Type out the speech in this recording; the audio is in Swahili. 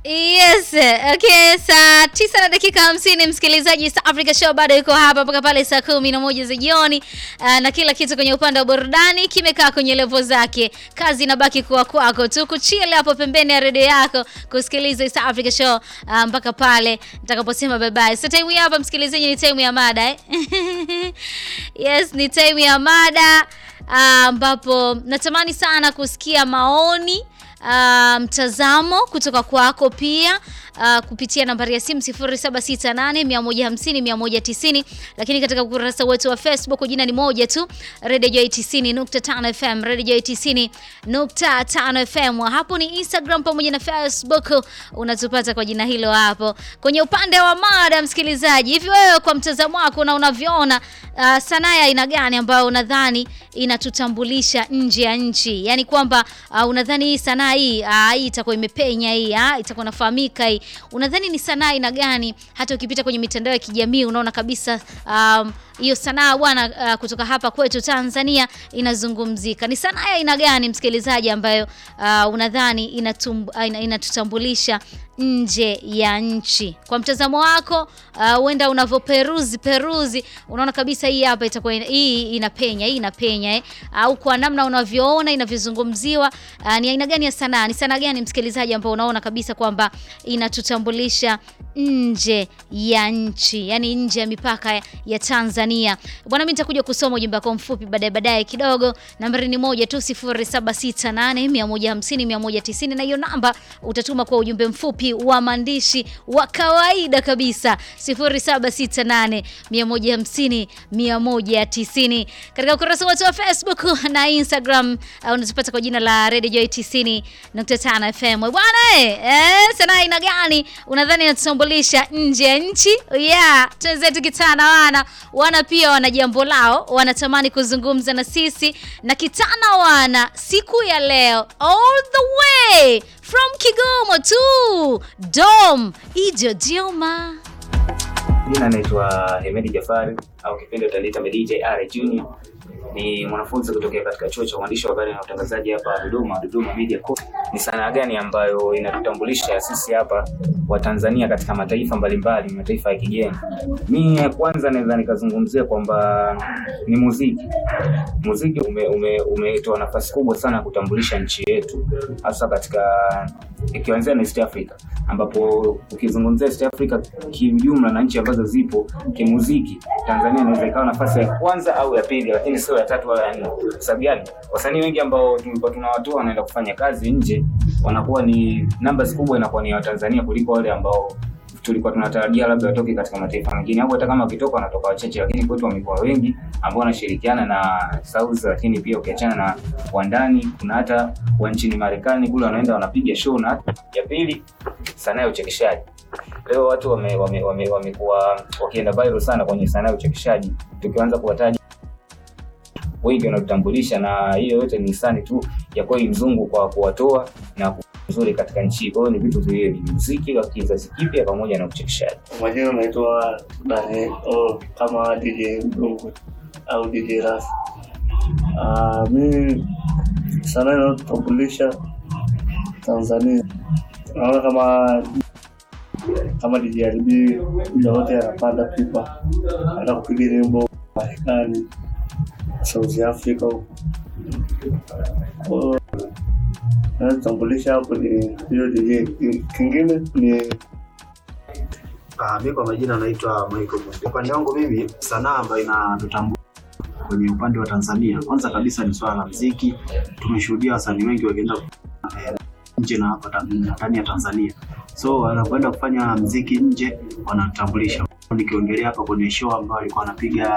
Yes, okay, saa tisa na dakika hamsini msikilizaji, East Africa Show bado iko hapa mpaka pale saa kumi na moja za jioni. Uh, na kila kitu kwenye upande wa burudani kimekaa kwenye levo zake. Kazi inabaki kuwa kwako tu kuchill hapo pembeni ya redio yako kusikiliza East Africa Show uh, mpaka pale nitakaposema bye bye. So time hapa msikilizaji, ni time ya mada eh? Yes, ni time ya mada ambapo uh, natamani sana kusikia maoni Uh, mtazamo kutoka kwako pia uh, kupitia nambari ya simu 0768 150 190, lakini katika ukurasa wetu wa Facebook jina ni moja tu, Radio Joy 90.5 FM, Radio Joy 90.5 FM. Hapo ni Instagram pamoja na Facebook, unatupata kwa jina hilo hapo. Kwenye upande wa mada, msikilizaji, hivi wewe kwa mtazamo wako na unavyoona uh, sanaa ya aina gani ambayo unadhani inatutambulisha nje ya nchi, yaani kwamba uh, unadhani hii sanaa hii ah, hii itakuwa imepenya hii ah, itakuwa nafahamika hii. Unadhani ni sanaa aina gani? Hata ukipita kwenye mitandao ya kijamii unaona kabisa hiyo um, sanaa bwana uh, kutoka hapa kwetu Tanzania inazungumzika. Ni sanaa ya aina gani msikilizaji, ambayo uh, unadhani inatum, uh, inatutambulisha nje ya nchi? Kwa mtazamo wako huenda uh, unavyoperuzi peruzi unaona kabisa hii hapa itakuwa hii inapenya hii inapenya eh? Au kwa namna unavyoona inavyozungumziwa uh, ni aina gani ya sanaa? Ni sanaa gani msikilizaji, ambao unaona kabisa kwamba inatutambulisha nje ya nchi, yani nje ya mipaka ya, ya Tanzania bwana. Mimi nitakuja kusoma ujumbe wako mfupi baadaye baadaye kidogo. Nambari ni moja tu 0768 150 190, na hiyo namba utatuma kwa ujumbe mfupi wa maandishi wa kawaida kabisa 0768 150 190. Katika ukurasa wetu wa Facebook na Instagram uh, unatupata kwa jina la Radio Joy 90.5 FM. Bwana eh, sanaa aina gani unadhani inatutambulisha nje ya nchi? Yeah, twenzetu kitana wana wana pia wana jambo lao, wanatamani kuzungumza na sisi na kitana wana siku ya leo all the way from Kigoma to Dom Ijo Dioma. Jina naitwa Hemedi Jafari au kipindi utaniita Medi JR Junior. Ni mwanafunzi kutokea katika chuo cha uandishi wa habari na utangazaji hapa Dodoma, Dodoma Media Corp. Ni sanaa gani ambayo inatutambulisha sisi hapa wa Tanzania katika mataifa mbalimbali, mataifa ya kigeni? Mimi kwanza naweza nikazungumzia kwamba ni muziki. Muziki umetoa ume, ume nafasi kubwa sana kutambulisha nchi yetu, hasa katika ikianzia na East Africa, ambapo ukizungumzia East Africa kiujumla na nchi ambazo zipo kimuziki, Tanzania inaweza ikawa nafasi ya kwanza au ya pili, lakini sio ya tatu wala ya nne. Sababu gani? Wasanii wengi ambao tulikuwa tunawatoa wanaenda kufanya kazi nje, wanakuwa ni numbers kubwa, inakuwa ni Watanzania kuliko wale ambao tulikuwa tunatarajia labda watoke katika mataifa mengine, au hata kama wakitoka wanatoka wachache, lakini kwetu wamekuwa wengi ambao wanashirikiana na South. Lakini pia ukiachana na wandani, kuna hata wa nchini Marekani kule wanaenda wanapiga show. Na ya pili, sanaa ya uchekeshaji. Leo watu wamekuwa wame, wame, wame wakienda viral sana kwenye sanaa ya uchekeshaji, tukianza kuwataja wengi wanatutambulisha, na hiyo yote ni hisani tu ya kweli mzungu kwa kuwatoa na nzuri katika nchi. Kwa hiyo ni vitu viwili, muziki wa kizazi kipya pamoja na uchekeshaji. Majina naitwa Daniel oh, kama DJ Mdungu au DJ Ras. Uh, mimi sanaa inayotambulisha Tanzania naona kama kama DJ RB muda wote anapanda pipa, hata kupiga nyimbo Marekani, South Africa huko natambulisha hapo ni hiyo DJ. Kingine ni mi kwa majina naitwa Michael. Upande wangu mimi, sanaa ambayo inatutambua kwenye upande wa Tanzania, kwanza kabisa ni swala la muziki. Tumeshuhudia wasanii wengi wakienda eh, nje na hapa ndani ya Tanzania, so wanapoenda kufanya muziki nje wanatambulisha. Nikiongelea hapa kwenye show ambayo alikuwa anapiga